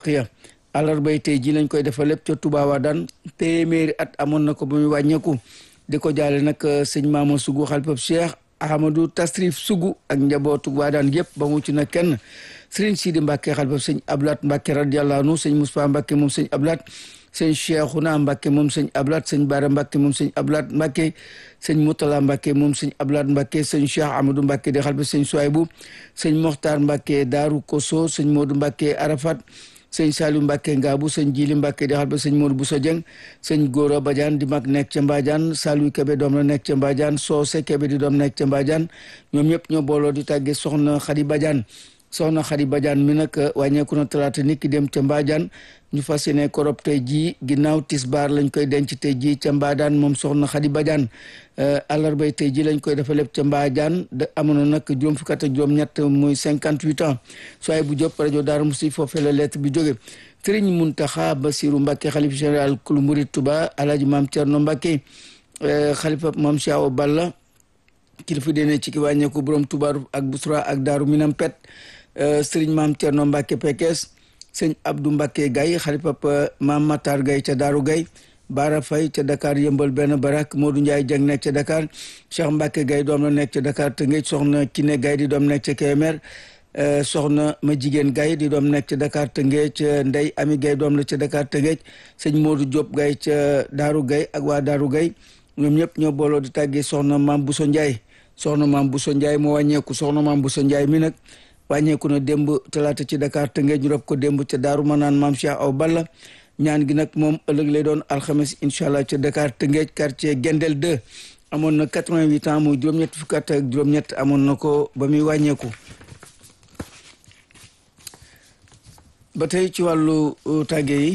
xiya àllarbay tey ji lañ koy defal lépp ca Touba Wadane téeméeri at amoon na ko ba muy wàññeeku di ko jaale nag sëñ Maama Sugu xalifab Cheikh Ahmadou Tasrif Sugu ak njabootu Wadane yëpp ba mu ci na kenn sëriñ Sidi Mbacke xalifab sëñ Ablaat Mbacke radiyallahu anhu sëñ Moustapha Mbacke moom sëñ Ablaat sëñ Cheikhouna Mbacke moom sëñ Ablaat sëñ Bara Mbacke moom sëñ Ablaat Mbacke sëñ Moutala Mbacke moom sëñ Ablaat Mbacke sëñ Cheikh Amadou Mbacke di xalifab sëñ Souaybou sëñ Mokhtar Mbacke Daaru Koso sëñ Modou Mbacke Arafat sëñ Saliou Mbacke Ngaabu sëñ Jili Mbacke di xalifab sëñ Modou Bousso Dieng sëñ Gora Badiane di mag nekk ca Mbadiane Saliou Kebe doom la nekk ca Mbadiane Soose Kebe di doom nekk ca Mbadiane ñoom ñëpp ñoo booloo di tàggee soxna Khady Badiane soxna Khady Badiane mi nag wàññeeku na talaata nit ki dem ca Mbadiane ñu fas yéene korob tey jii ginnaaw tisbaar lañ koy denc tey jii ca Mbadiane moom soxna Khady Badiane àllarbay tey jii lañ koy defa lépp ca Mbadiane da amoon na nag juróom fukk ak juróom-ñett muy cinquante huit ans soay bu Diop rajo Darou Mousty foofee la lettre bi jóge Sëriñ Muntaxa Basiru Mbacke xalif général kulu murid Touba alaaji maam Cerno Mbacke xalifa maam Cheikh Balla kilifa dene ci ki wàññeeku borom Touba ak Busra ak Daaru Minam Pet sëriñ maam Cerno Mbacke Pekes sëñ Abdou Mbacke Gaye xalifa maam Matar Gaye ca Daaru Gaye Baara Faye ca Dakar yëmbal benn barak Modou Ndiaye Dieng nekk ca Dakar Cheikh Mbacke Gaye doom la nekk ca Dakar Tëngéej soxna Kiné Gaye di doom nekk ca Kébémer soxna ma jigéen Gaye di doom nekk ca Dakar Tëngéej Ndey Ami Gaye doom la ca Dakar Tëngéej sëñ Modou Diop Gaye ca Daaru Gaye ak waa Daaru Gaye ñoom ñëpp ñoo booloo di tàggee soxna maam Bousso Ndiaye soxna maam Bousso Ndiaye moo wàññeeku soxna maam Bousso Ndiaye mi nag wàññeeku na démb talaata ci Dakar Tëngéej ñu rob ko démb ca Daaru Manaan maam Cheikh Aw Balla ñaan gi nag moom ëllëg lay doon alxames incha allah ca Dakar Tëngéej quartier Gendel 2 amoon na 88 ans muy juróom-ñett fukki at ak juróom-ñett amoon na ko ba muy wàññeeku. ba tey ci wàllu tàgge yi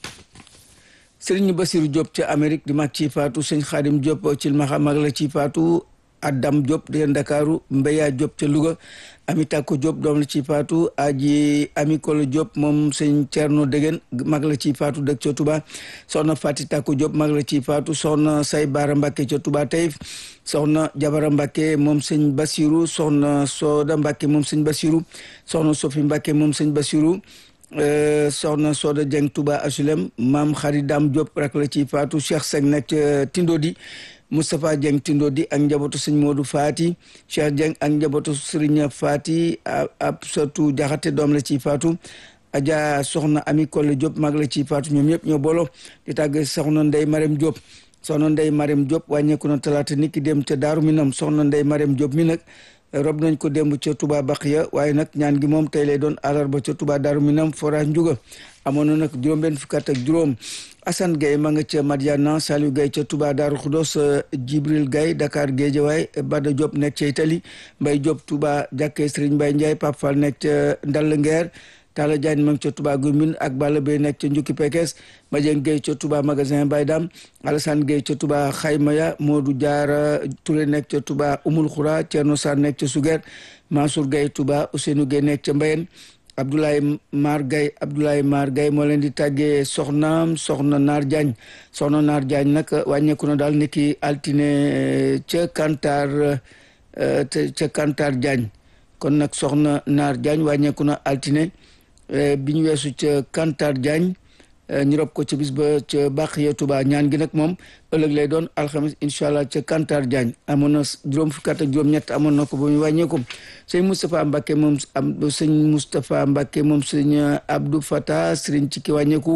Serigne Bassirou Diop ca Amérique di mag ci faatu sëñ Xaadim Diop ci maxa mag la ci faatu Adam Diop di Ndakaaru Mbeya Diop ca Louga Ami Tako Diop doom la ci faatu aji Ami Kolo Diop moom sëñ Thierno Degen mag la ci faatu dëkk ca Touba soxna Fati Tako Diop mag la ci faatu soxna Say Baara Mbacke ca Touba Taïf soxna Jabara Mbacke moom sëñ Bassirou soxna Soda Mbacke moom sëñ Bassirou soxna Sofi Mbacke moom sëñ Bassirou soxna Soda Dieng Touba Asulem maam Xari Dam Diop rak la ci faatu Cheikh Seck nekk ca Tindodi Moustapha Dieng Tindodi ak njabootu sëñ Modou Fati Cheikh Dieng ak njabootu Serigne Fati ab satu jaxate doom la ci faatu Adja soxna Ami Kolle Diop mag la ci faatu ñoom ñëpp ñoo booloo di tàgg soxna Ndey Marème Diop soxna Ndey Marème Diop wàññeeku na talaata nit ki dem ca Daaru Minam soxna Ndey Marème Diop mi nag rob nañ ko démb ca Touba Baqiya waaye nag ñaan gi moom tey lay doon àllarba ca Touba Daaru Minam forage Njuga amoon na nag juróom-benn fukki at ak juróom Assane Gaye ma nga ca Madiana Saliou Gaye ca Touba Daaru Xudos Jibril Gaye Dakar Géejawaay Bada Diop nekk ca Italie Mbay Diop Touba jàkkee Serigne Mbaye Ndiaye Pape Fall nekk ca Ndall Ngeer Talla Diagne ma ngi ca Touba Gumbin ak Balla Bey nekk ca Njukki Pekes Madieng Gueye ca Touba magasin Baye Dam Alassane Gueye ca Touba Xaymaya Modou Diara Touré nekk ca Touba Umul Khoura Thierno Sarr nekk ca Suger Mansour Gueye Touba Ousseynou Gueye nekk ca Mbayen Abdoulaye Mar Gaye Abdoulaye Mar Gaye moo leen di tàggee soxnaam soxna Naar Diagne soxna Naar Diagne nag wàññeeku na daal niki altine ca Kantar ca Kantar Diagne kon nag soxna Naar Diagne wàññeeku na altine bi ñu weesu ca Kantar Diagne ñu rob ko ca bis ba ca Baxiya Touba ñaan gi nag moom ëllëg lay doon alxamis incha allah ca Kantar Diagne amoon na juróom fukki at ak juróom-ñett amoon na ko ba ñu wàññeeku sëñ Moustapha Mbacke moom am sëñ Moustapha Mbacke moom sëñ Abdou Fata sëriñ ci ki wàññeeku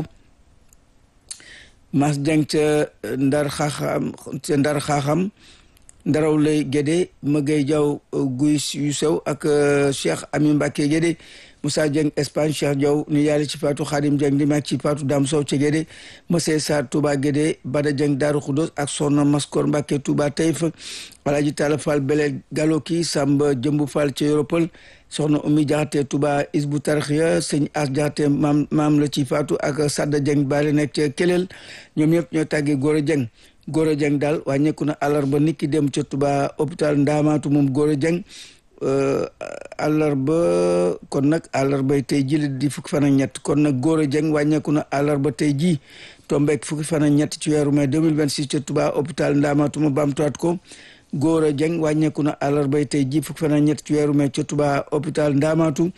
Mas Dieng ca Ndar xaaxam ca Ndar xaaxam ndaraw lay Gédé Magay Diaw guy yu sew ak Cheikh Ami Mbacke Gédé Moussa Dieng Espagne Cheikh Diaw ni yàlla ci faatu Khadim Dieng di mag ci faatu Dam Sow ca Gédé Mose Sarr Touba Gédé Bada Dieng Daaru Xudos ak Soxna Maskor Mbacke Touba Taïf Alaaji Talla Fall Belel Galoki Samba Jëmbu Fall ca Yoropol soxna Oumy Jaxate Touba Isbu Tarxiya sëñ As Jaxate maam maam la ci faatu ak Sadda Dieng Bale nekk ca Kelel ñoom ñëpp ñoo tàggee Gora Dieng Gora Dieng daal wàññeeku na àllarba nit ki dem ca Touba hôpital Ndaamaatu moom Gora Dieng àllarba kon nag àllarbay tey ji la di fukki fan ak ñett kon nag Gora Dieng wàññeeku na àllarba tey ji tombeek fukki fan ak ñett ci weeru mai 2026 ca Touba hôpital Ndaamaatu ma baamtuwaat ko Gora Dieng wàññeeku na àllarbay tey ji fukki fan ak ñett ci weeru mai ca Touba hôpital Ndaamaatu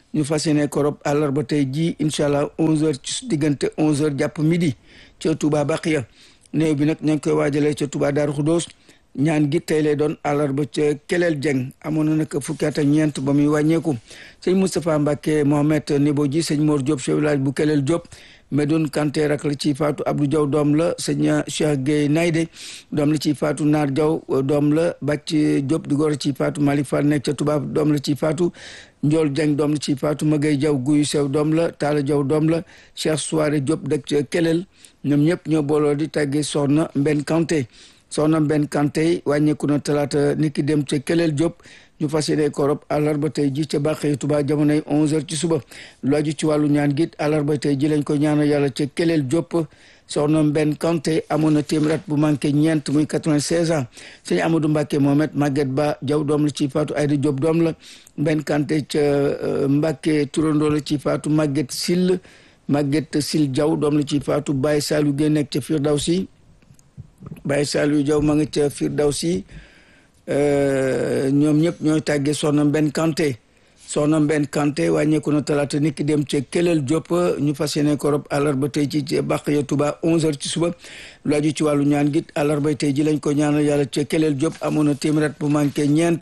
ñu fas yéene ko rob àllarba tey ji incha allah 11h ci diggante 11h jàpp midi ca Touba Baqiya néew bi nag ña ngi koy waajalee ca Touba Darou Khoudoss ñaan gi tey lay doon àllarba ca Kelel Dieng amoon na nag fukki at ak ñeent ba muy wàññeeku sëñ Moustapha Mbacke Mohamed Nibo ji sëñ Mor Diop chef village bu Kelel Diop Medoune Kanté rak la ci faatu Abdou Diaw doom la sëñ Cheikh Gueye Nayde doom la ci faatu Naar Diaw doom la Bàcc Diop di góor ci faatu Malick Fall nekk ca Touba doom la ci faatu Ndiol Dieng doom la ci faatu Magay Diaw Guyu Sew doom la Talla Diaw doom la Cheikh Souare Diop dëkk ca Kelel ñoom ñëpp ñoo booloo di tàggee soxna Mbenn Kanté soxna Mbenn Kanté wàññeeku na talaata niki dem ca Kelel Diop ñu fas yéene ko rob àllarba tey ji ca Bàqee Touba jamonoy 11h ci suba lu aju ci wàllu ñaan gi àllarba tey ji lañ ko ñaanal yàlla ca Kelel Diop soxna Mbenn Kanté amoon na téeméer at bu manqué ñeent muy 96 ans sëñ Amadou Mbacke Mohamed Maguette Ba Diaw doom la ci faatu Ayda Diop doom la Mbenn Kanté ca Mbacke turandoo la ci faatu Maguette Sill Maguette Sill Diaw doom la ci faatu Baye Saliou Guèye nekk ca Firdawsi Baye Saliou Diaw ma nga ca Firdawsi ñoom ñëpp ñooy tàggee soxna Mbenn Kanté soxna Mbenn Kanté wàññeeku na talaata nit ki dem ca Kelel Diop ñu fas yéene ko rob àllarba tey ci bàq ya Touba 11h ci suba lu aju ci wàllu ñaan gi àllarba tey ji lañ ko ñaanal yàlla ca Kelel Diop amoon na téeméer bu manqué ñeent.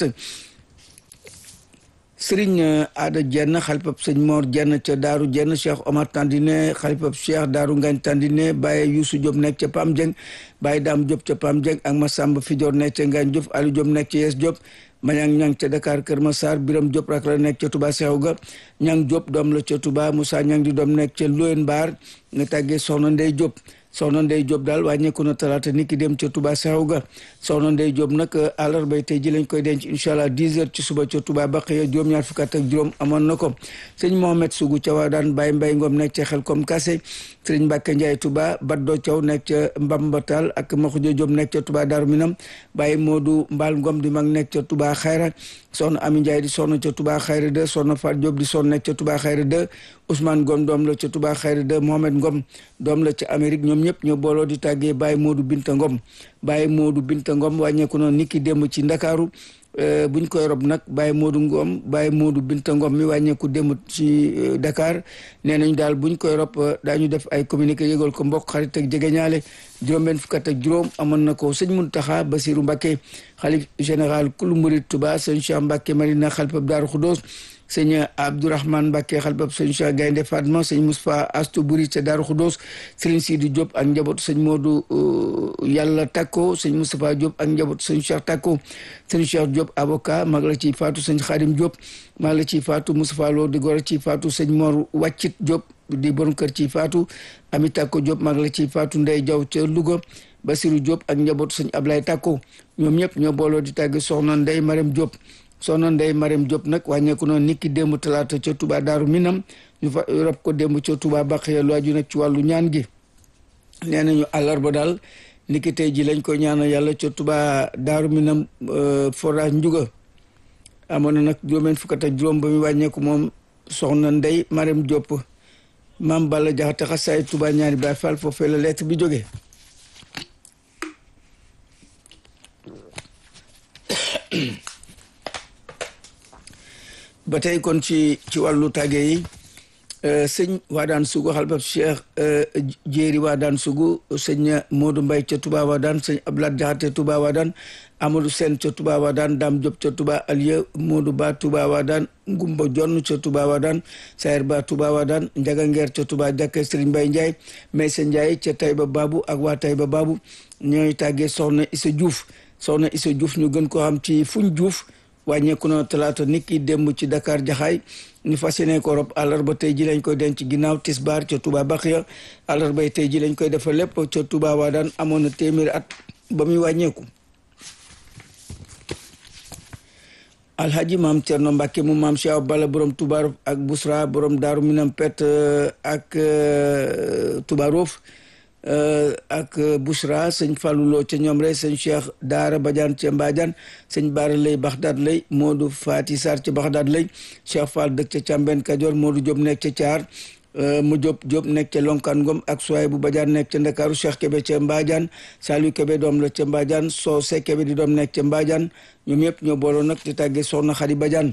Sëriñ Aada Jenn xalifab sëñ Mor Jenn ca Daaru Jenn Cheikh Omar Tandine xalifab Cheikh Daaru Ngañ Tandine Baye Youssou Diop nekk ca Pam Dieng Baye Dame Diop ca Pam Dieng ak Massamba Fidior nekk ca Ngañ Diop Aliou Diop nekk ca Yes Diop Mañang Ñang ca Dakar Kër Massar Biram Diop rak la nekk ca Touba Seexu ga Ñang Diop doom la ca Touba Moussa Ñang di doom nekk ca Loyen Mbaar nga tàggee Soxna Ndey Diop soxna Ndey Diop daal wàññeeku na talaata nit ki dem ca Touba Seexu ga soxna Ndey Diop nag àllarba tey ji lañ koy denc incha allah 10 heures ci suba ca Touba Baqiya juróom-ñaar fukk ak juróom amoon na ko sëñ Mohamed Sougou ca waa daan Baye Mbaye Ngom nekk ca xel comme kase sëriñ Mbacke Ndiaye Touba Baddo Thiaw nekk ca Mbambatal ak Maxuja Diop nekk ca Touba Darou Minam Baye Modou Mbal Ngom di mag nekk ca Touba Xayra soxna Ami Ndiaye di soxna ca Touba Xayra 2 soxna Fat Diop di soxna nekk ca Touba Xayra 2 Ousmane Ngom doom la ca Touba Xayra 2 Mohamed Ngom doom la ca Amérique ñoom ñëpp ñoo booloo di tàggee Baye Modou Binta Ngom Baye Modou Binta Ngom wàññeeku noonu niki démb ci Ndakaaru buñ koy rob nag Baye Modou Ngom Baye Modou Binta Ngom mi wàññeeku démb ci Dakar nee nañ daal buñ koy rob daañu def ay communiqué yëgal ko mbokk xarit ak jegeñaale juróom-benn fukk ak juróom amoon na ko sëñ Muntaxa Basiru Mbàkke xalif général kulu murid Touba sëñ Cheikh Mbàkke Marina xalifab Daaru Xudoos sëñ Abdourahmane Mbacke xalbab sëñ Cheikh Gaynde Fatma sëñ Moustapha Astou Buri ca Daaru Khoudoss sëriñ Sidi Diop ak njabootu sëñ Modou Yàlla Takko sëñ Moustapha Diop ak njabootu sëñ Cheikh Takko sëñ Cheikh Diop avocat mag la ciy faatu sëñ Khadim Diop mag la ciy faatu Moustapha Lo di gor ciy faatu sëñ Mor Wàccit Diop di borom kër ciy faatu Ami Takko Diop mag la ciy faatu Ndey Jaw ca Louga Basirou Diop ak njabootu sëñ Ablaye Takko ñoom ñëpp ñoo booloo di tàgg soxna Ndey Marème Diop soxna Ndey Marème Diop nag wàññeeku noonu niki démb talaata ca Touba Daaru Minam ñu fa rob ko démb ca Touba Baqiya lu aju nag ci wàllu ñaan gi nee nañu àllarba daal niki tey ji lañ ko ñaanal yàlla ca Touba Daaru Minam forage Njuga amoon na nag juróomeen fukk ak juróom ba mu wàññeeku moom soxna Ndey Marème Diop maam Balla Jaxate xasaay Touba ñaari Baay Fall foofee la lettre bi jógee ba tey kon ci ci wàllu tàgge yi sëñ Waadaan Sugu xalbab Cheikh Jéeri Waadaan Sugu sëñ Modou Mbay ca Touba Waadaan sëñ Ablaat Jaxate Touba Waadaan Amadou Sen ca Touba Waadaan Dam Diop ca Touba Aliya Modou Ba Touba Waadaan Ngumba Jonn ca Touba Waadaan Sayer Ba Touba Waadaan Njaga Ngeer ca Touba Jàkke Sëriñ Mbay Njaay Maysa Njaay ca Tayba Babu ak waa Tayba Babu ñooy tàggee soxna Issa Diouf soxna Issa Diouf ñu gën ko xam ci fuñ Diouf wàññeeku na talaata nit ki démb ci Dakar jaxaay ñu fas yéene ko rob àllarba tey ji lañ koy denc ginnaaw tisbaar ca Touba Baxiya àllarba tey ji lañ koy defal lépp ca Touba waa daan amoon na téeméeri at ba muy wàññeeku. alhaji maam Cerno Mbàkke mu maam Cheikh Bala borom Touba ak Busra borom Daaru Minam Pet ak Touba Roof ak Bouchra sëñ Fallou ca ñoom rek sëñ Cheikh Daara Badiane ca Mbadiane sëñ Baara lay Baxdaad lay Modou Fati Sarr ca Baxdaad lay Cheikh Fall dëkk ca Càmben Kajoor Modou Diop nekk ca Caar mu Diop Diop nekk ca Lonkaan Ngom ak Suwaay bu Badiane nekk ca Ndakaaru Cheikh Kébé ca Mbadiane Saliou Kébé doom la ca Mbadiane Soose Kébé di doom nekk ca Mbadiane ñoom yëpp ñoo booloo nag di tàggee Soxna Xadi Badiane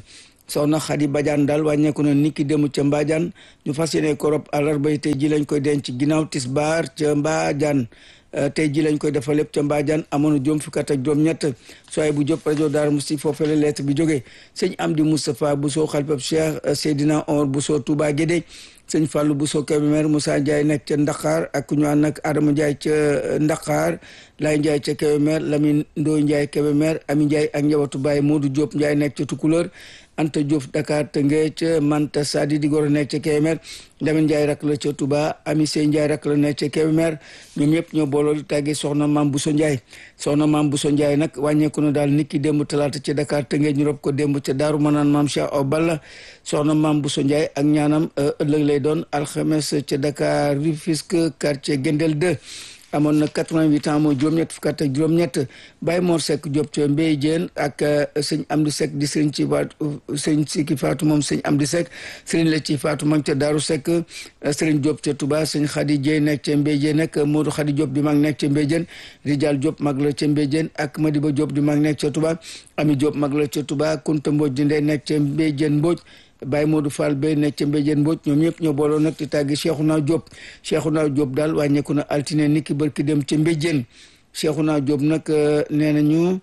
soxna Xadi Badiane daal wàññeeku na niki dem ca Mbadiane ñu fas yéene ko rob àllarba tey ji lañ koy denc ginnaaw tisbaar ca Mbadiane tey ji lañ koy defal lépp ca Mbadiane amoon na juróom fukki at ak juróom-ñett sooy bu jóp rajo Daaru Musti foofee la lettre bi jógee sëñ Amdi Moustapha Bousso xalifab Cheikh Seydina Omar Bousso Touba Guédé sëñ Fallou Bousso Kébémer Moussa Ndiaye nekk ca Ndaxaar ak ñu ànd ak Adama Ndiaye ca Ndaxaar Laye Ndiaye ca Kébémer Lamine Ndoye Ndiaye Kébémer Ami Ndiaye ak njabootu Baye Modou Diop Ndiaye nekk ca Tukulóor Anta Diouf Dakar Tëngéej Manta Sadi di goro nekk ca Kébémer Lamine Ndiaye rak la ca Touba Ami Sey Ndiaye rak la nekk ca Kébémer ñoom ñëpp ñoo booloo di tàggee soxna Maam Bousso Ndiaye soxna Maam Bousso Ndiaye nag wàññeeku na daal niki démb talaata ca Dakar Tëngéej ñu rob ko démb ca Daaru Manaan Maam Cheikh Aw Balla soxna Maam Bousso Ndiaye ak ñaanam ëllëg lay doon alxames ca Dakar Rufisque quartier Gendel 2 amoon na 88 ans mooy juróom-ñett fukk ak juróom-ñett Baye Mor Seck Diop ca Mbey Diène ak sëñ Amdi Seck di sëriñ ci faatu sëñ Siki Faatu moom sëñ Amdi Seck sëriñ la ci Faatu ma ngi ca Daaru Seck sëriñ Diop ca Touba sëñ Khady Dieye nekk ca Mbey Diène ak Modou Khady Diop di mag nekk ca Mbey Diène Rijal Diop mag la ca Mbey Diène ak Madiba Diop di mag nekk ca Touba Ami Diop mag la ca Touba Kunta Mbodj di ndey nekk ca Mbey Diène Mbodj Baye Modou Fall Bey nekk ca Mbéjeen Mbodj ñoom ñëpp ñoo booloo nag di tàggi Cheikhouna Diop Cheikhouna Diop daal wàññeeku na altine niki barki dem ca Mbéjeen Cheikhouna Diop nag nee nañu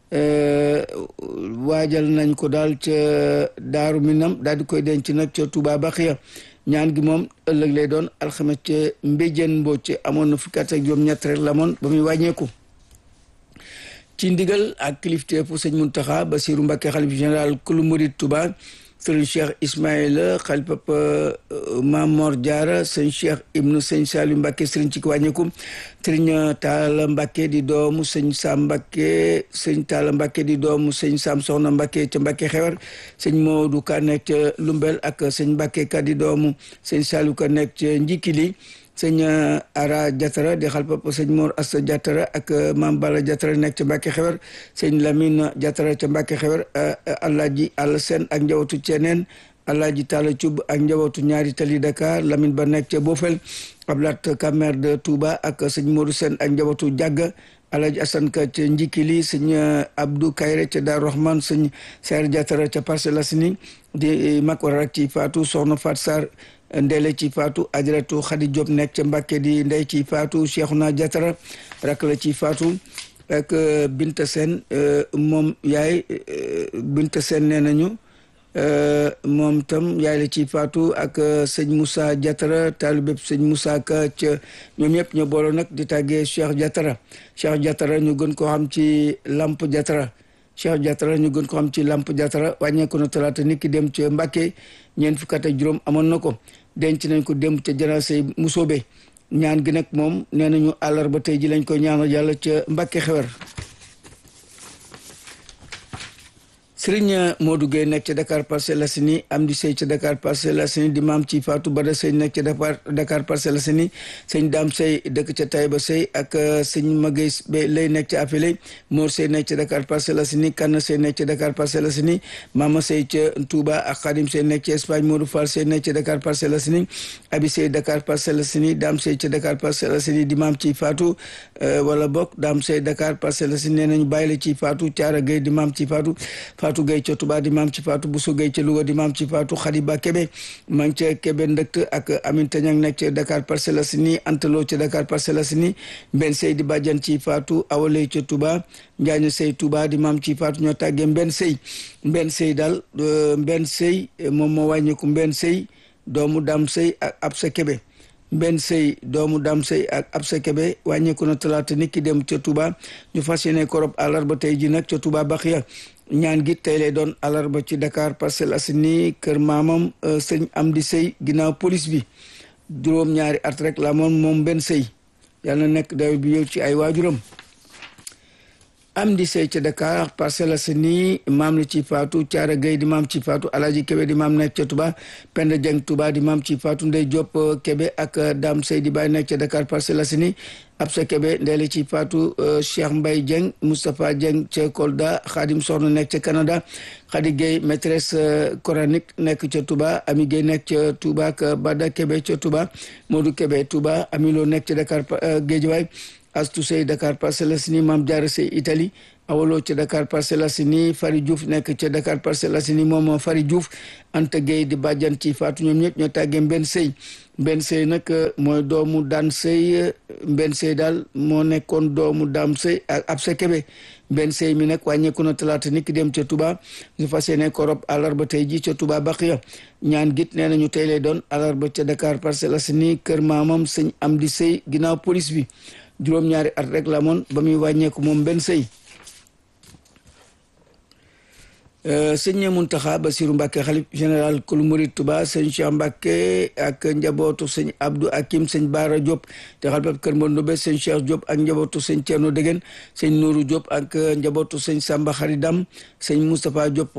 waajal nañ ko daal ca Daaru Minam daal di koy denc nag ca Touba Baxiya ñaan gi moom ëllëg lay doon alxames ca Mbéjeen Mbodj amoon na fukki at ak juróom-ñett rek la moon ba muy wàññeeku. ci ndigal ak kilifteefu sëñ Muntaxa Basiru Mbàkke xalif général kulu murid Touba sëriñ cheikh ismaïla xalifab mamor diara sëñ cheikh ibnu sëñ salim mbàkke sëriñ ci ki wàññeeku sëriñ taala mbàkke di doomu sëñ sam mbàkke sëñ taala mbàkke di doomu sëñ sam soxna mbàkke ca mbàkke xewar sëñ moodu ka nekk ca lumbel ak sëñ mbàkke ka di doomu sëñ salu ka nekk ca njikili sëñ ara jatara di xalpap sëñ mor asta jatara ak mam bala jatara nekk ca mbàkke xewar sëñ lamine jatara ca mbàkke xewar alaaji àll seen ak njabootu ceeneen alaaji taala cub ak njabootu ñaari tali dakar lamine ba nekk ca bofel ablat kamer de touba ak sëñ modou seen ak njabootu jàgg alaaji asan ka ca njikili sëñ abdou kayre ca daar rahman sëñ seer jatara ca Parcelles Assainies di mag war rak ci faatu soxna fat sar ndele ci faatu ajaratu xadi Diop nekk ca Mbàkke di ndey ci faatu Cheikhouna Diatara rak la ci faatu ak Binta Sène moom yaay Binta Sène nee nañu moom tam yaay la ci faatu ak sëñ Moussa Diatara taalibeb sëñ Moussa Ka ca ñoom ñëpp ñoo booloo nag di tàggee Cheikh Diatara Cheikh Diatara ñu gën koo xam ci Lamp Diatara Cheikh Diatara ñu gën ko xam ci Lamp Diatara wàññeeku na talaata nit ki dem ca Mbàkke ñeent fukk ak juróom amoon na ko denc nañ ko dem ca janaasay musóobe ñaan gi nag moom nee nañu àllarba tey ji lañ koy ñaanal yàlla ca Mbàkke xewar Sëriñ Modou Gueye nekk ca Dakar Parcelles Assainies Amdi Sey ca Dakar Parcelles Assainies di maam ci Fatou Bada Sey nekk ca Dakar Dakar Parcelles Assainies sëñ Dame Sey dëkk ca Taïba Sey ak sëñ Magay lay nekk ca Afele Mor Sey nekk ca Dakar Parcelles Assainies Kanna Sey nekk ca Dakar Parcelles Assainies Mama Sey ca Touba ak Khadim Sey nekk ca Espagne Modou Fall Sey nekk ca Dakar Parcelles Assainies Abi Sey Dakar Parcelles Assainies Dame Sey ca Dakar Parcelles Assainies di maam ci Fatou wala bokk Dame Sey Dakar Parcelles Assainies nee nañu bàyyi la ci Fatou Thiara Gueye di maam ci Fatou Fatou Gueye ca Touba di maam ci Fatou Bousso Gueye ca Louga di maam ci Fatou Khadiba Kébé maa ngi ca Kébé ndëkt ak Aminata Niang nekk ca Dakar Parcelles Assainies Antalo ca Dakar Parcelles Assainies Mbenn Sey di bàjjan ci Fatou Awaley ca Touba Njaañu Sey Touba di maam ci Fatou ñoo tàggee Mbenn Sey Mbenn Sey daal Mbenn Sey moom moo wàññeeku Mbenn Sey doomu Dam Sey ak Absa Kébé Mbenn Sey doomu Dam Sey ak Absa Kébé wàññeeku na talaata nit ki dem ca Touba ñu fas yéene korob àllarba tey ji nag ca Touba Baxiya ñaan gi tey lay doon àllarba ci Dakar Parcelles Assainies kër maamam sëñ Amdi Sey ginnaaw police bi juróom ñaari at rek la moom moom benn sëy yàlla na nekk daw bi yow ci ay waajuram Amdi Sey ca Dakar Parcelles Assainies maam la ci faatu Thiara Gueye di maam ci faatu Alaji Kébé di maam nekk ca Touba Penda Dieng Touba di maam ci faatu Ndey Diop Kébé ak Dame Sey di bàyyi nekk ca Dakar Parcelles Assainies Absa Kébé ndeele ci faatu Cheikh Mbaye Dieng Moustapha Dieng ca Kolda Khadim Soxna nekk ca Canada Khady Gueye maîtresse coranique nekk ca Touba Ami Gueye nekk ca Touba ak Bada Kébé ca Touba Modou Kébé Touba Amilo nekk ca Dakar Guédiawaye Astou Sey Dakar Parcelles Assainies Mame Diarra Sey Italie awaloo ca Dakar Parcelles Assainies Fari Diouf nekk ca Dakar Parcelles Assainies moom Fari Diouf Anta Gueye di bàjjan ci faatu ñoom ñëpp ñoo tàggee Mbenn Sey Mbenn Sey nag mooy doomu daan Sey Mbenn Sey daal moo nekkoon doomu daam Sey ak Absa Kebe Mbenn Sey mi nag wàññeeku na talaata niki dem ca Touba ñu fas yéene ko rob àllarba tey ji ca Touba Baqiya ñaan git nee nañu tey lay doon àllarba ca Dakar Parcelles Assainies kër maamam sëñ Amdi Sey ginnaaw police bi juróom-ñaari at rek la moon ba muy wàññeeku moom Mbenn Sey sëñ Muntaxa Basiru Mbàkke xalif général kulu murid Tuba sëñ Cheikh Mbàkke ak njabootu sëñ Abdou Akim sëñ Baara Diop te xalifab kër Mbondobe sëñ Cheikh Diop ak njabootu sëñ Thierno Degen sëñ Nourou Diop ak njabootu sëñ Samba Xaridam sëñ Moustapha Diop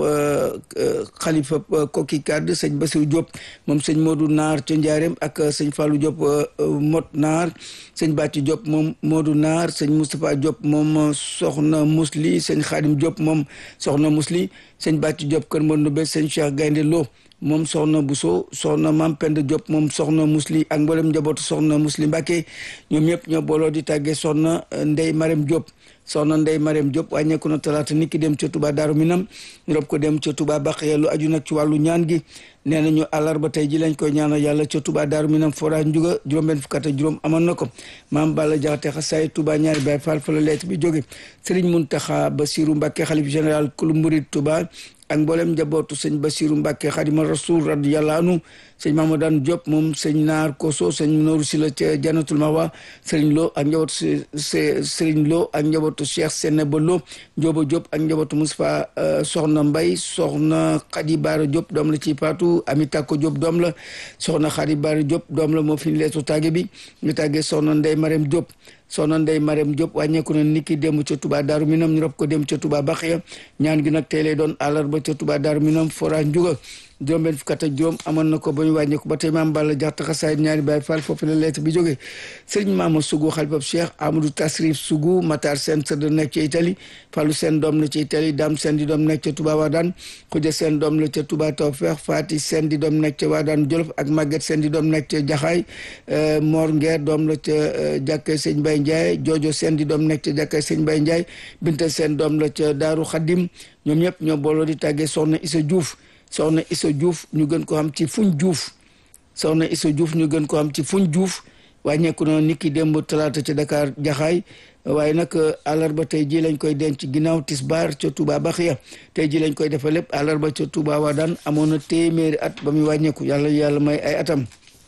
xalifab Koki Kàdd sëñ Basiru Diop moom sëñ Modou Naar ca Njaareem ak sëñ Fallou Diop Mot Naar sëñ Bàcci Diop moom Modou Naar sëñ Moustapha Diop moom soxna Musli sëñ Xaadim Diop moom soxna Musli sëñ Bàcci Diop kër Mbondobe sëñ Cheikh Gaynde Lo moom soxna Bousso soxna Mam Penda Diop moom soxna Musli ak mboolem njabootu soxna Musli Mbàkke ñoom ñëpp ñoo booloo di tàggee soxna Ndey Marème Diop soxna Ndey Marème Diop wàññeeku na talaata nit ki dem ca Touba Daaru Minam ñu rob ko dem ca Touba Baqiya lu aju nag ci wàllu ñaan gi nee nañu àllarba tey ji lañ koy ñaanal yàlla ca Touba Daaru Minam fora njuga juróom-benn fukk ak juróom amoon na ko maam Balla Jaxate xasaay Touba ñaari Baay Faal fa la leet bi jóge Serigne Muntaxa Basiru Mbàkke xalif général kulu murid Touba ak mboolem njabootu sëñ Basiru Mbàkke xadima rasul radiyallahu anhu sëñ Mamadou Diop moom sëñ Naar Koso sëñ Nooru Sila ca Jannatul Mawa sëriñ Lo ak njabootu sëriñ Lo ak njabootu Cheikh Seneba Lo Njóoba Diop ak njabootu Moustapha soxna Mbay soxna Xadi Baara Diop doom la ci Paatu Ami Takko Diop doom la soxna Xadi Baara Diop doom la moo fi ñu leetu tàgge bi ñu tàggee soxna Ndey Marème Diop soxna Ndey Marème Diop wàññeeku na niki dem ca Touba Daaru Minam ñu rob ko dem ca Touba Baxiya ñaan gi nag tey lay doon àllarba ca Touba Daaru Minam fora njuga juróom benn fukk ak juróom amoon na ko ba ñu wàññeeku ba tey maam Balla jaxta xasaay ñaari Baay Faal foofu la lettre bi jógee sëriñ Maama Sugu xalifab Cheikh Amadou Tasrif Sugu Matar Seen sëdd nekk ca Italie Fallu Seen doom la ca Italie Dam Seen di doom nekk ca Touba Wadaan Xuja Seen doom la ca Touba Tawfeex Faati Seen di doom nekk ca Wadaan Jolof ak Maguette Seen di doom nekk ca Jaxaay Mor Ngeer doom la ca jàkkee sëñ Bay Ndiaye Jojo Seen di doom nekk ca jàkkee sëñ Bay Ndiaye Binta Seen doom la ca Daaru Xaddim ñoom ñëpp ñoo booloo di tàggee soxna Isa Diouf soxna Issa Diouf ñu gën ko xam ci fuñ Diouf soxna Issa Diouf ñu gën ko xam ci fuñ Diouf wàññeeku na nit ki démb talaata ca Dakar jaxaay waaye nag àllarba tey ji lañ koy denc ginnaaw tisbaar ca Touba Baxiya tey ji lañ koy defal lépp àllarba ca Touba Wadaan amoon na téeméeri at ba muy wàññeeku yàlla yàlla may ay atam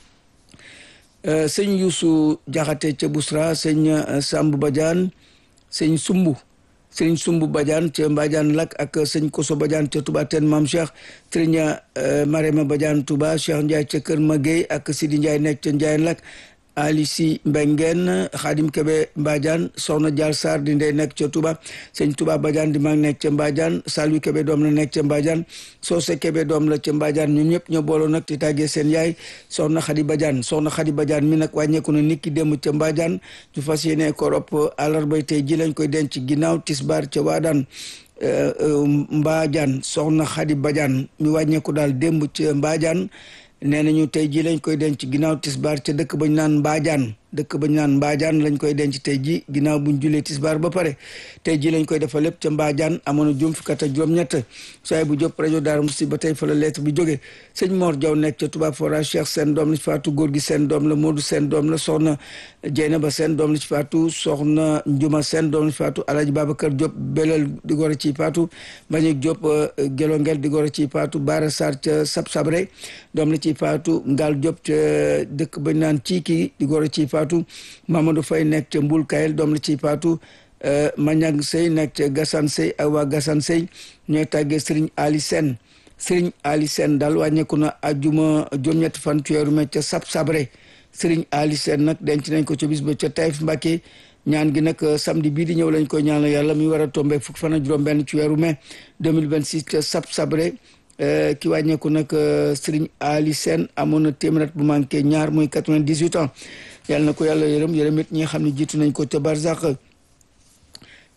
sëñ Youssou Jaxate ca Bousra sëñ Samb Badiane sëñ Sumbu sëriñ Sumbu Badiane ca Mbadiane Lak ak sëñ Koso Badiane ca Touba Ten Mam Cheikh sëriñ Marema Badiane Touba Cheikh Ndiaye ca Kër Maguey ak Sidi Ndiaye nekk ca Ndiaye Lak Ali Si Mbengeen Xaadim Kebe Mbadiane Soxna Dial Sarr di ndey nekk ca Touba sëñ Touba Badiane di mag nekk ca Mbadiane Salwi Kebe doom la nekk ca Mbadiane Soose Kebe doom la ca Mbadiane ñoom ñëpp ñoo booloo nag di tàggee seen yaay Soxna Xadi Badiane Soxna Xadi Badiane mi nag wàññeeku na nit ki dem ca Mbadiane ñu fas yéene ko ropp àllarba tey ji lañ koy denc ginnaaw tisbaar ca Waadaan Mbadiane Soxna Xadi Badiane mi wàññeeku daal démb ca Mbadiane nee nañu tey ji lañ koy denc ginnaaw tisbaar ca dëkk bañ naan Mbadiane dëkk bañ naan Mbadiane lañ koy denc tey ji ginnaaw buñ julee tisbaar ba pare tey ji lañ koy defal lépp ca Mbadiane amoon na juróom fukk ak juróom-ñett soay bu jóp rajo Daaru Musti ba tey fa la lettre bi jógee sëñ Mor Diaw nekk ca Touba Fora Cheikh seen doom la ci faatu góor gi seen doom la Modou seen doom la soxna Jeynaba seen doom la ci faatu soxna Njuma seen doom la ci faatu Alaaji Babacar Diop belal di gor a ci faatu Mbagnick Diop Gelongel di gor a ci faatu Bara Sarr ca Sab Sabre doom la ci faatu Ngal Diop ca dëkk bañ naan Ciiki di gor a ci faatu Mamadou Faye nekk ca Mbul Kayel doom la ci faatu Mañang Sey nekk ca Gassane Sey ak waa Gassane Sey ñooy tàggee Serigne Ali Sène Serigne Ali Sène daal wàññeeku na ajuma juróom-ñetti fan ci weeru mai ca Sab Sabre Serigne Ali Sène nag denc nañ ko ca bis ba ca Taïf Mbacké ñaan gi nag samedi bii di ñëw lañ koy ñaanal yàlla mi war a tombé fukki fan ak juróom-benn ci weeru mai 2026 ca Sab Sabre ki wàññeeku nag Serigne Ali Sène amoon na téeméer at bu manqué ñaar muy 98 ans yàlla na ko yàlla yërëm yërëm it ñi nga xam ne jiitu nañ ko ca Barzak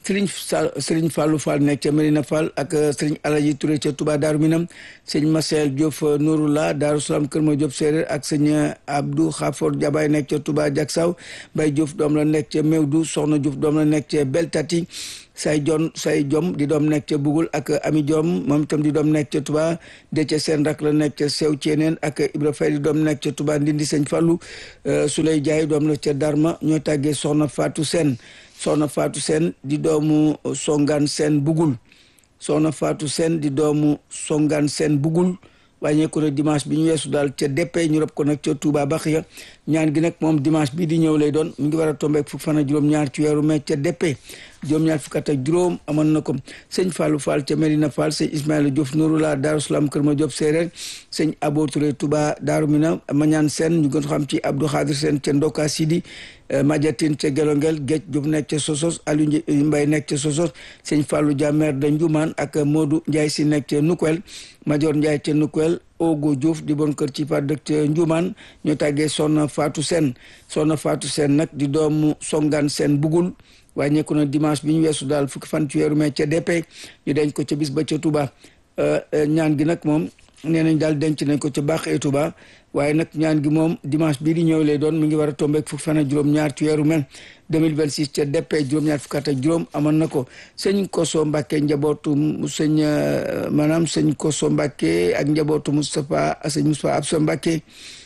sëriñ sa sëriñ Fallou Fall nekk ca Medina Fall ak sëriñ Alaji Touré ca Touba Daaru Minam sëñ Marcel Diop Nouroula Daaru Salaam Kër Ma Diop Séeréer ak sëñ Abdou Khafor Jabaay nekk ca Touba Jaksaw Bay Diouf doom la nekk ca Mewdu Soxna Diouf doom la nekk ca Beltati say jon say jom di doom nekk ca Bugul ak Ami Diom moom itam di doom nekk ca Touba de ca seen rak la nekk ca Sew Ceeneen ak Ibra Fay di doom nekk ca Touba Ndindi sëñ Fallou Suley Jaay doom la ca Darma ñoo tàggee Soxna Fatou Sène soxna Fatou Sène di doomu songaan seen bugul soxna Fatou Sène di doomu songaan seen bugul wàññeeku na dimanche bi ñu weesu daal ca deppe ñu rob ko nag ca Touba Baxiya ñaan gi nag moom dimanche bii di ñëw lay doon mu ngi war a tombeek fukk fan ak juróom-ñaar ci weeru mai ca deppe juróom-ñaar fukk ak juróom amoon na ko sëñ Fallou Fall ca Medina Fall sëñ Ismaïla Diouf Nouroula Daaru Salaam Kër Ma Diop Séeréer sëñ Abo Touré Touba Daaru Mina Mañaan Sène ñu gën xam ci Abdou Khadir Sène ca Ndoka Sidi Madiatine ca Gelongel Géej Diouf nekk ca Sosos Aliou Mbaye nekk ca Sosos sëñ Fallou Dia maire de Ndioumane ak Modou Ndiaye si nekk ca Nukwel Major Ndiaye ca Nukwel Ogo Diouf di bon kër ci fa dëkk ca Ndioumane ñoo tàggee Soxna Fatou Sène Soxna Fatou Sène nag di doomu Songaan Sène bugul wàññeeku na dimanche bi ñu weesu daal fukki fan ci weeru mai ca DP ñu denc ko ca bis ba ca Touba ñaan gi nag moom nee nañ daal denc nañ ko ca baaxee Touba waaye nag ñaan gi moom dimanche bii di ñëw lay doon mi ngi war a tombeek fukki fan ak juróom-ñaar ci weeru mai 2026 ca DP juróom-ñaar fukki at ak juróom amoon na ko sëñ Koso Mbàkke njabootu sëñ maanaam sëñ Koso Mbàkke ak njabootu Moustapha sëñ Moustapha Absa Mbàkke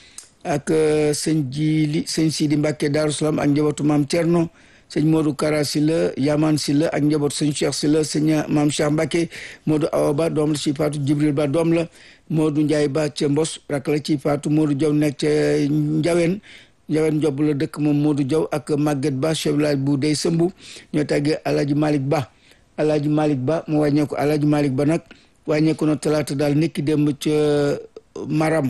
ak sëñ Jili sëñ Sidi Mbàkke Daaru Salaam ak njabootu Maam Thierno sëñ Modou Kara Sylla Yaman Sylla ak njaboot sëñ Cheikh Sylla sëñ Maam Cheikh Mbacke Modou Awa Ba doom la ci faatu Jibril Ba doom la Modou Ndiaye Ba ca Mbos rak la ci faatu Modou Diaw nekk ca Njaween Njaween Njob la dëkk moom Modou Diaw ak Maguette Ba chef village bu dey sëmbu ñoo tàggee Alaaji Malick Ba Alaaji Malick Ba mu wàññeeku Alaaji Malick Ba nag wàññeeku na talaata daal nekki démb ca Maram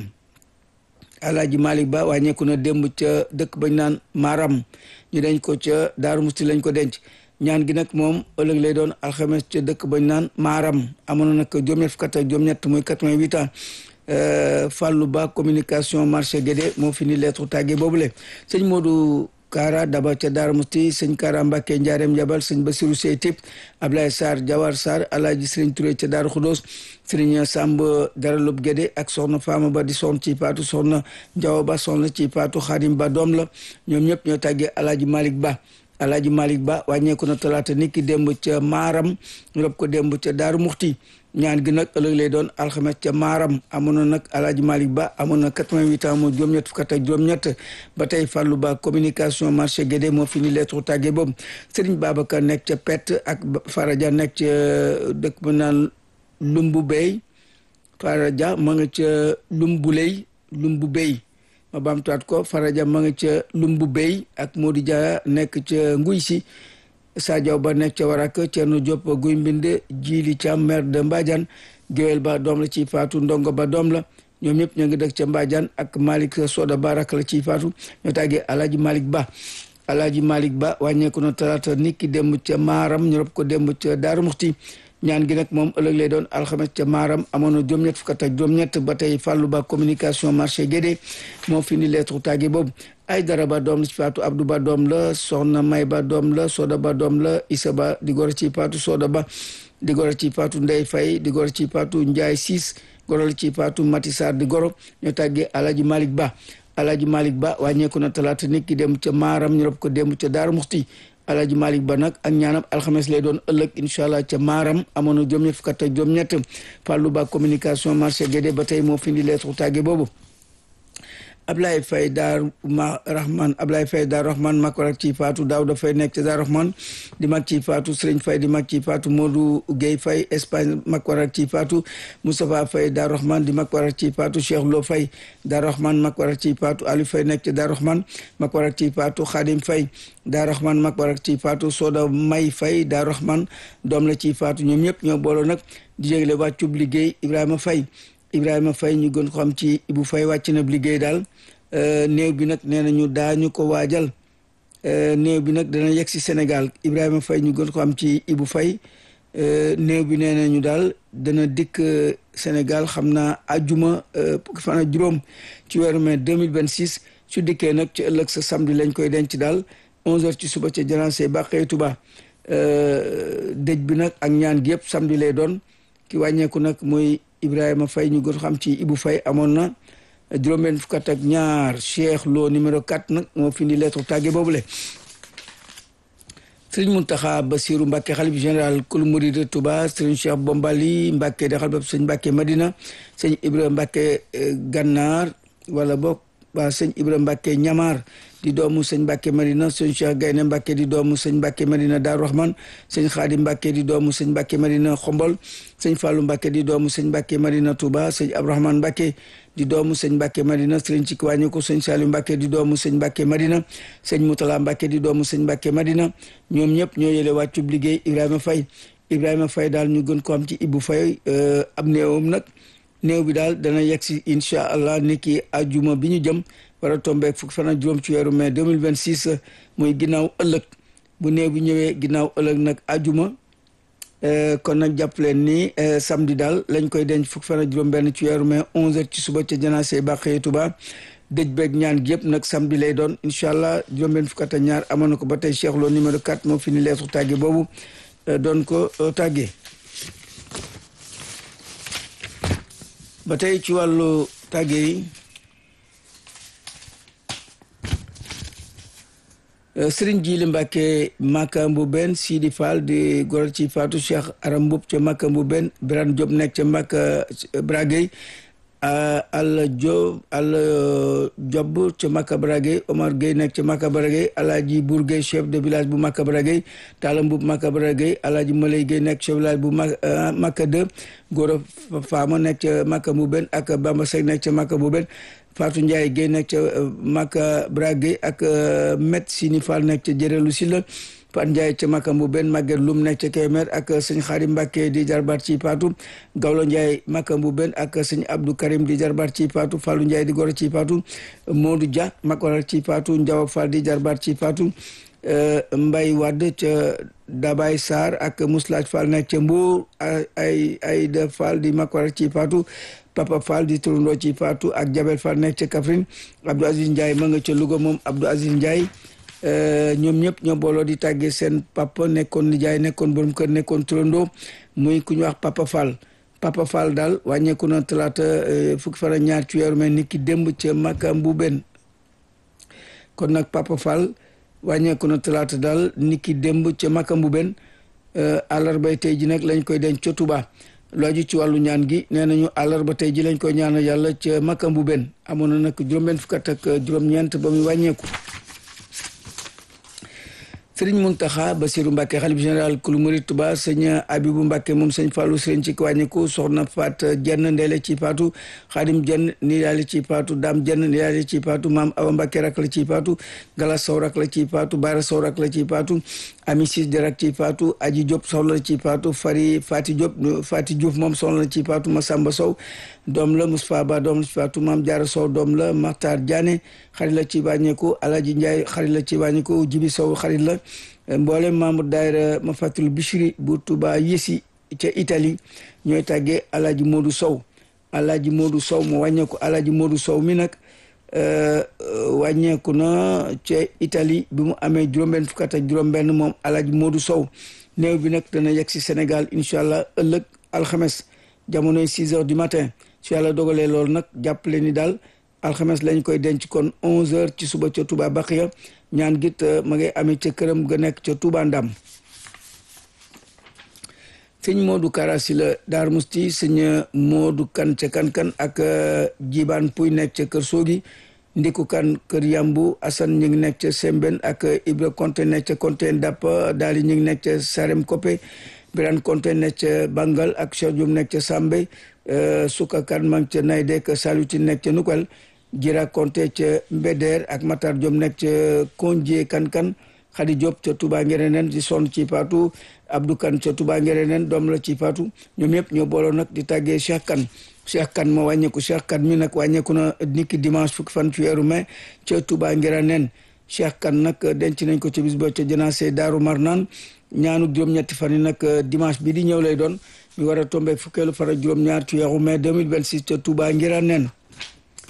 Alaaji Malick Ba wàññeeku na démb ca dëkk bañ naan Maram ñu denc ko ca Daaru Musti lañ ko denc ñaan gi nag moom ëllëg lay doon alxames ca dëkk bañ naan Maram amoon na nag juróom-ñett fukk ak juróom-ñett muy quatre-vingt-huit ans Fallou Ba communication marché Guédé moo fi ni lettre tàggee boobule sëñ Modou Kara Daba ca Daaru Musti sëñ Kara Mbacke Ndiarème Jabal sëñ Basirou Sey Tip Ablaye Sarr Jawar Sarr Alaaji Sëriñ Touré ca Daaru Xudoos Sëriñ Samb Daralub Guédé ak soxna Fama Ba di soxna ci paatu soxna Jaw Ba soxna ci paatu Xaadim Ba doom la ñoom ñëpp ñoo tàggee Alaaji Malick Ba Alaaji Malick Ba wàññeeku na talaata niki démb ca Maaram ñu rob ko démb ca Daaru Muxti ñaan gi nag ëllëg lay doon alxames ca Maaram amoon na nag Alaaji Malick Ba amoon na 88 ans moo juróom-ñett fukk ak juróom-ñett ba tey Fallou Ba communication marché Guédé moo fi ni lettre tàggee boobu Serigne Babacar nekk ca Pett ak Faraja nekk ca dëkk bu naan Lumbu Bey Faraja ma nga ca Lumbu Ley Lumbu Bey ma baamtuwaat ko Faraja ma nga ca Lumbu Bey ak Modou Dia nekk ca Nguy si Sadio Ba nekk ca Warak Thierno Diop Guy Mbind Jili Thiam maire de Mbadiane Géwél Ba doom la ci faatu Ndongo Ba doom la ñoom ñëpp ñoo ngi dëkk ca Mbadiane ak Malick Soda Ba rak la ci faatu ñoo tàggee Alaaji Malick Ba Alaaji Malick Ba wàññeeku na talaata niki démb ca Maaram ñu rob ko démb ca Daaru Muxti ñaan gi nag moom ëllëg lay doon alxames ca maaram amoon na juróom-ñett fukk ak juróom-ñett ba tey Fallou Ba communication marché Guédé moo fi ni lettre tàgge boobu ay dara ba doom la ci faatu Abdou Ba doom la soxna May Ba doom la Soda Ba doom la Issa Ba di gor ci faatu Soda Ba di gor ci faatu Ndey Fay di gor ci faatu Njaay Siis gorol ci faatu Mati Sarr di goro ñoo tàggee Alaji Malick Ba Alaji Malick Ba wàññeeku na talaata nit ki dem ca maaram ñu rob ko dem ca Daaru Muxti Alaaji Malick Ba nag ak ñaanam alxames lay doon ëllëg incha allah ca maaram amoon na juróom-ñett fukk ak juróom-ñett Fallou Ba communication marché Guédé ba tey moo fi indi lettre tàgge boobu Ablaye Faye Daar ma Rahman Ablaye Faye Daar Rahman mag war ak ci faatu Daouda Faye nekk ca Daar Rahman di mag ci faatu Serigne Faye di mag ci faatu Modou Guèye Faye Espagne mag war ak ci faatu Moustapha Faye Daar Rahman di mag war ak ci faatu Cheikh Lo Faye Daar Rahman mag war ak ci faatu Aliou Faye nekk ca Daar Rahman mag war ak ci faatu Khadim Faye Daar Rahman mag war ak ci faatu Soda May Faye Daar Rahman doom la ci faatu ñoom ñëpp ñoo booloo nag di jégle wàccub liggéey Ibrahima Faye Ibrahima Faye ñu gën ko xam ci Ibou Faye wàcc na liggéey daal néew bi nag nee nañu daañu ko waajal néew bi nag dana yegg si Sénégal Ibrahima Faye ñu gën ko xam ci Ibou Faye néew bi nee nañu daal dana dikk Sénégal xam naa ajuma fukki fan ak juróom ci weeru mai 2026 su dikkee nag ci ëllëg sa samedi lañ koy denc daal 11h ci suba ca janaase Bàqee Tuba dëj bi nag ak ñaan gi yëpp samedi lay doon ki wàññeeku nag mooy Ibrahima Faye ñu gën xam ci Ibou Faye amoon na juróom-benn fukk ak ñaar Cheikh Lo numéro 4 nag moo fi indi lettre tàgge boobule sëriñ Muntaxa Basiru Mbàkke xalif général kul murid Touba sëriñ Cheikh Bombali Mbàkke de xalif sëñ Mbàkke Madina sëñ Ibra Mbàkke Gànnaar wala boog waa sëñ Ibra Mbàkke Ñamaar di doomu sëñ Mbàkke Madina sëñ Cheikh Gayne Mbàkke di doomu sëñ Mbàkke Madina Daaru Rahman sëñ Xaadim Mbàkke di doomu sëñ Mbàkke Madina Xombol sëñ Fàllu Mbàkke di doomu sëñ Mbàkke Madina Touba sëñ Abdourahmane Mbàkke di doomu sëñ Mbàkke Madina sëriñ ci wàññi ko sëñ Saliou Mbàkke di doomu sëñ Mbàkke Madina sëñ Mutala Mbàkke di doomu sëñ Mbàkke Madina ñoom ñëpp ñoo yële wàccub liggéey Ibrahima Faye Ibrahima Faye daal ñu gën ko am ci Ibou Faye am néewam nag néew bi daal dana yegg si incha allah ni ki ajuma bi ñu jëm war a tombeek fukki fan ak juróom ci weeru mai 2026 muy ginnaaw ëllëg bu néew bi ñëwee ginnaaw ëllëg nag ajuma kon nag jàpp leen ni samedi daal lañ koy denc fukki fan ak juróom benn ci weeru mai 11h ci suba ca janaase Bàqee Tuba dëj beeg ñaan gi yëpp nag samedi lay doon incha allah juróom benn fukk ak ñaar amoon na ko ba tey Cheikh Lo numéro 4 moo fi ni leesu tàgge boobu doon ko tàggee ba tey ci wàllu tàgge yi sëriñ Jili Mbàkke Makka Mbuben Sidi Fall di goro ci Fatou Cheikh Aram Mbub ca Makka Mbuben Birane Diop nekk ca Makka Bragey Alla Diop Alla Diop ca Makka Bragey Omar Gueye nekk ca Makka Bragey Alaaji Bour Gueye chef de village bu Makka Bragey Talla Mbub Makka Bragey Alaaji Malay Gueye nekk chef village bu Makka 2 Goro Fama nekk ca Makka Mbuben ak Bamba Seck nekk ca Makka Mbuben Fatou Ndiaye Guèye nekk ca Maka Bragey ak Met Sini Fall nekk ca Jërelu Silla Pat Ndiaye ca Maka Mbuben Maguette Loum nekk ca Kemer ak sëñ Xarim Mbacke di jarbaat ci Paatu Gawlo Ndiaye Maka Mbuben ak sëñ Abdou Karim di jarbaat ci Paatu Fallou Ndiaye di goro ci Paatu Modou Dia Makoral ci Paatu Ndiaw Fall di jarbaat ci Paatu Mbay Wadd ca Dabay Sarr ak Mouslaaj Fall nekk ca Mbour ay ay de Fall di Makoral ci Paatu Papa Fall di turandoo ci Fatou ak Jabel Fall nekk ca Kaffrine Abdou Aziz Ndiaye ma nga ca Louga moom Abdou Aziz Ndiaye ñoom ñëpp ñoo booloo di tàggee seen papa nekkoon nijaay nekkoon borom kër nekkoon turandoo muy ku ñu wax Papa Fall Papa Fall daal wàññeeku na talaata fukki fan ak ñaar ci weeru mel ni ki démb ca Makka Mbuben kon nag Papa Fall wàññeeku na talaata daal ni ki démb ca Makka Mbuben àllarbay tey ji nag lañ koy denc ca Touba looju ci wàllu ñaan gi nee nañu àllarba tey ji lañ koy ñaanal yàlla ca Makka Mbuben amoon na nag juróom-benn fukk ak juróom-ñeent ba muy wàññeeku sëriñ Muntaxa Basiru Mbàkke xalif général kulu murid Tuba sëñ Abibu Mbàkke moom sëñ Fàllu sëriñ ci wàññeeku soxna Faat jenn ndeele ci paatu xaadim jenn ni daali ci paatu daam jenn ni daali ci paatu maam Awa Mbàkke rak la ci paatu Galas Sow rak la ci paatu Baara Sow rak la ci paatu Ami Sis di rak ci paatu Aji Diop soxna la ci paatu Fari Fati Diop Fati Diouf moom soxna la ci paatu Masamba Sow doom la Moustapha Ba doom la ci paatu maam Jaara Sow doom la Maxtaar Diané xarit la ci wàññeeku Alaji Njaay xarit la ci wàññeeku Jibi Sow xarit la mboolem membre daayira ma fàttali Bichri bu Touba yësi ca Italie ñooy tàggee Alaaji Modou Sow Alaaji Modou Sow moo wàññeeku Alaaji Modou Sow mi nag wàññeeku na ca Italie bi mu amee juróom-benn fukk ak juróom-benn moom Alaaji Modou Sow néew bi nag dana yegg si Sénégal incha allah ëllëg alxames jamonoy 6 heures du matin su yàlla dogalee loolu nag jàppale ni daal alxames lañ koy denc kon 11 heures ci suba ca Touba Baxiya ñaan git ma ngay amee ca këram ga nekk ca Touba Ndam sëñ Modou Karasi la Daar Musti sëñ Modou Kan ca Kan-Kan ak Jibaan Puy nekk ca Kër Soogi Ndiku Kan Kër Yambu Assane ñu ngi nekk ca Semben ak Ibra Konte nekk ca Konte Dap daali ñu ngi nekk ca Sarem Kope Birane Konte nekk ca Bangal ak Cheikh Diop nekk ca Sambe Suka Kan ma ngi ca Naydek Saluti nekk ca Nukwel Jira Konte ca Mbeder ak Matar Diop nekk ca Konjie Kan-Kan Xadi Diop ca Touba Ngereneen di sonn ci Paatu Abdou Kan ca Touba Ngereneen doom la ci Paatu ñoom ñëpp ñoo booloo nag di tàggee Cheikh Kan Cheikh Kan ma wàññeeku Cheikh Kan mi nag wàññeeku na niki dimanche fukki fan ci weeru mai ca Touba Ngereneen Cheikh Kan nag denc nañ ko ca bis ba ca janaase Daaru Marnaan ñaanu juróom-ñetti fan yi nag dimanche bi di ñëw lay doon ñu war a tombé fukkeelu fan ak juróom-ñaar ci weeru mai 2026 ca Touba Ngereneen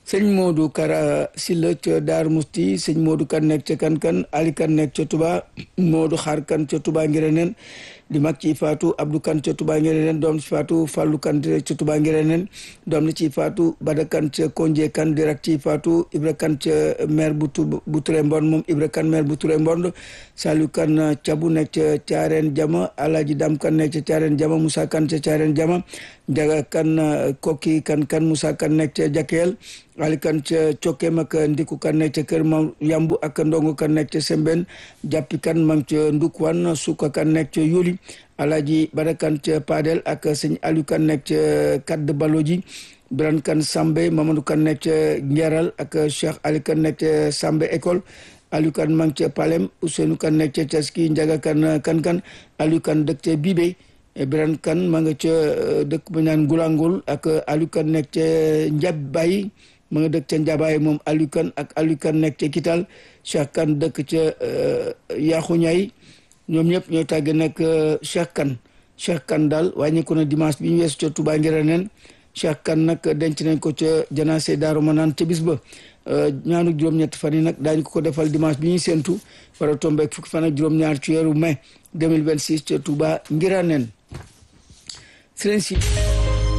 sëñ Modou Kara Silla ca Daar Musti sëñ Modou kan nekk ca Kankan Ali kan nekk ca Touba Modou Xaar kan ca Touba Ngiréneen di mag ci faatu Abdou kan ca Touba Ngiréneen doom ci faatu Fallou kan ca Touba Ngiréneen doom la ci faatu Bada kan ca Konje kan di rak ci faatu Ibra kan ca maire bu bu Touré Mbond moom Ibra kan maire bu Touré Mbond Saliou kan cabu nekk ca Caareen Jama Alaaji Dam kan nekk ca Caareen Jama Moussa kan ca Caareen Jama Jaga kan kokki kan kan Moussa kan nekk ca Jakeel ali kan ca cokkeem ak ndiku kan nekk ca kër ma yambu ak ndongo kan nekk ca semben jàppi kan mang ca ndukwan suka kan nekk ca yuli alaji bada kan ca padel ak sëñ aliou kan nekk ca kadd baloji biran kan sambe mamadou kan nekk ca ngeral ak cheikh ali kan nekk ca sambe école aliou kan mang ca palem ousseynou kan nekk ca taski njaga kan kan kan aliou kan dëkk ca bibe biran kan ma nga ca dëkk ba ñaan ngulangul ak aliou kan nekk ca njab bayi ma nga dëkk ca Njabaay moom Aliou Kane ak Aliou Kane nekk ca Kital Cheikh Kane dëkk ca Yaxu Ñay ñoom ñëpp ñooy tàgge nag Cheikh Kane Cheikh Kane daal wàññeeku na dimanche bi ñu weesu ca Touba Ngiréneen Cheikh Kane nag denc nañ ko ca janaase Daaru Manaan ca bis ba ñaanu juróom-ñetti fan yi nag daañu ko ko defal dimanche bi ñuy séentu war a tombeek fukki fan ak juróom-ñaar ci weeru mai 2026 ca Touba Ngiréneen sëriñ si